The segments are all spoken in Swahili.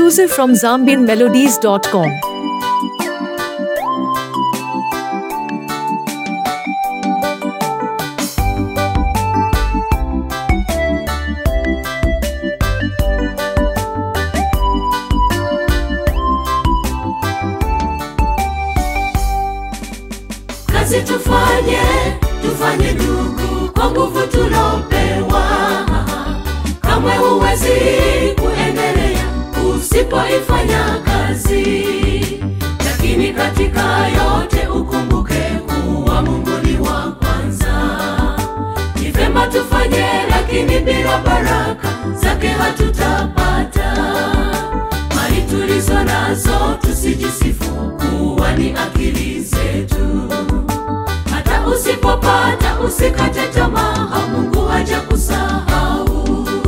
exclusive from zambianmelodies.com. kazi tufanye tufanye ndugu kwa nguvu tulopewa kamwe huwezi kuendelea usipoifanya kazi lakini katika yote ukumbuke kuwa mungu ni wa kwanza ni vema tufanye lakini bila baraka zake hatutapata mali tulizo nazo tusijisifu kuwa ni akili zetu hata usipopata usikate tamaa mungu haja kusahau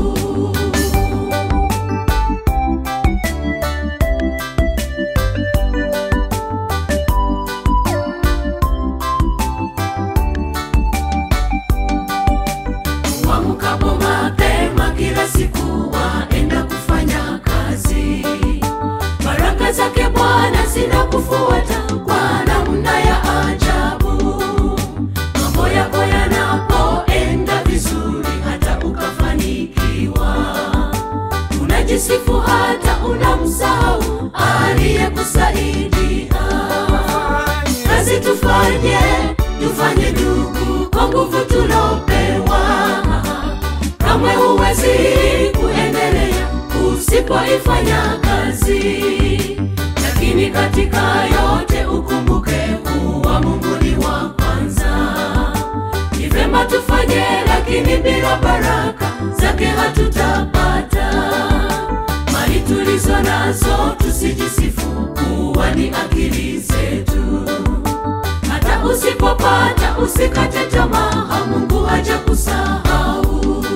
Uamkapo mapema kila siku waenda kufanya kazi. Baraka zake Bwana zinakufuata kwa namna ya ajabu. Mambo yako yanapoenda vizuri, hata ukafanikiwa, unajisifu hata unamsahau aliyekusaidia kazi tufanye tufanye ndugu kwa nguvu tulopewa kamwe huwezi kuendelea usipoifanya kazi lakini katika yote ukumbuke kuwa mungu ni wa kwanza ni vema tufanye lakini bila baraka zake hatutapata mali tulizo nazo tusijisifu kuwa ni akili zetu hata usipopata usikate tamaa mungu haja kusahau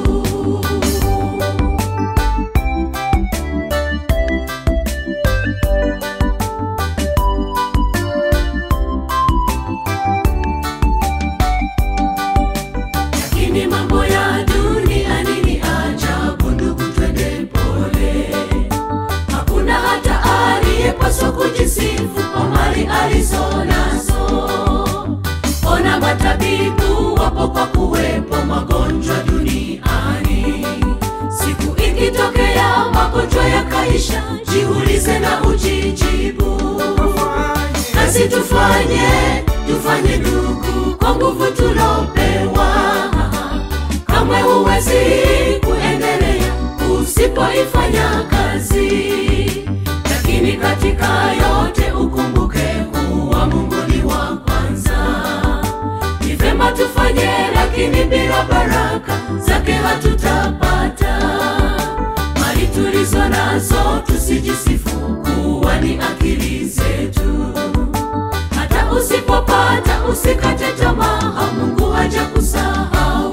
lakini mambo ya duniani ni ajabu ndugu twende pole hakuna hata aliyepaswa kujisifu kwa mali alizo nazo ona matabibu wapo kwa kuwepo magonjwa duniani siku ikitokea magonjwa yakaisha jiulize na ujijibu kazi tufanye tufanye ndugu kwa nguvu tulopewa kamwe huwezi kuendelea usipoifanya kazi lakini katika yote ukumbuke kuwa mungu ni wa kwanza ni vema tufanye lakini bila baraka zake hatutapata mali tulizo nazo tusijisifu kuwa ni akili zetu hata usipopata usikate tamaa mungu haja kusahau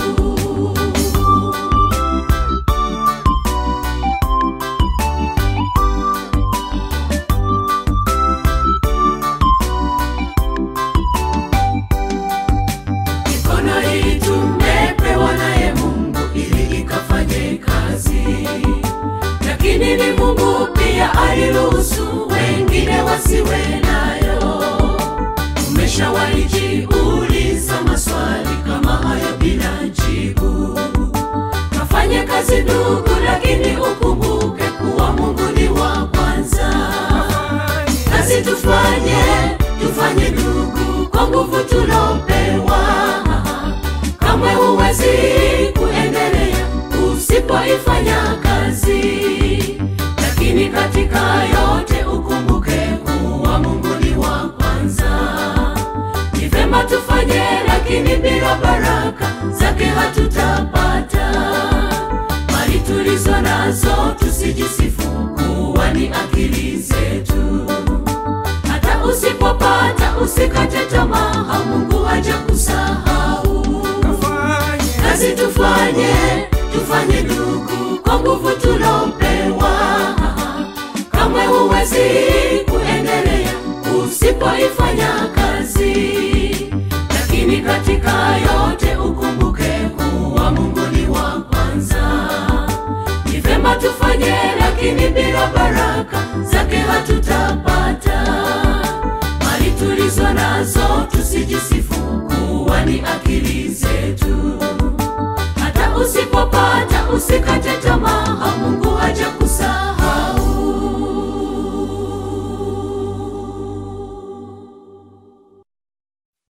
mikono hii tumepewa naye mungu ili ikafanye kazi lakini ni mungu pia aliruhusu wengine wasiwe nayo umeshawaijiuliza maswali kama hayo bila jibu kafanye kazi ndugu lakini ukumbuke kuwa mungu ni wa kwanza kazi tufanye tufanye ndugu kwa nguvu tulopewa kamwe huwezi kuendelea usipoifanya kazi lakini katika yote ukumbuke kuwa mungu ni wa kwanza ni vema tufanye lakini bila baraka zake hatutapata mali tulizo nazo tusijisifu kuwa ni akili zetu hata usipopata usikate tamaa mungu haja kusahau kazi tufanye tufanye ndugu kwa nguvu tulopewa kamwe huwezi kuendelea usipoifanya kazi lakini katika yote ukumbuke kuwa mungu ni wa kwanza ni vema tufanye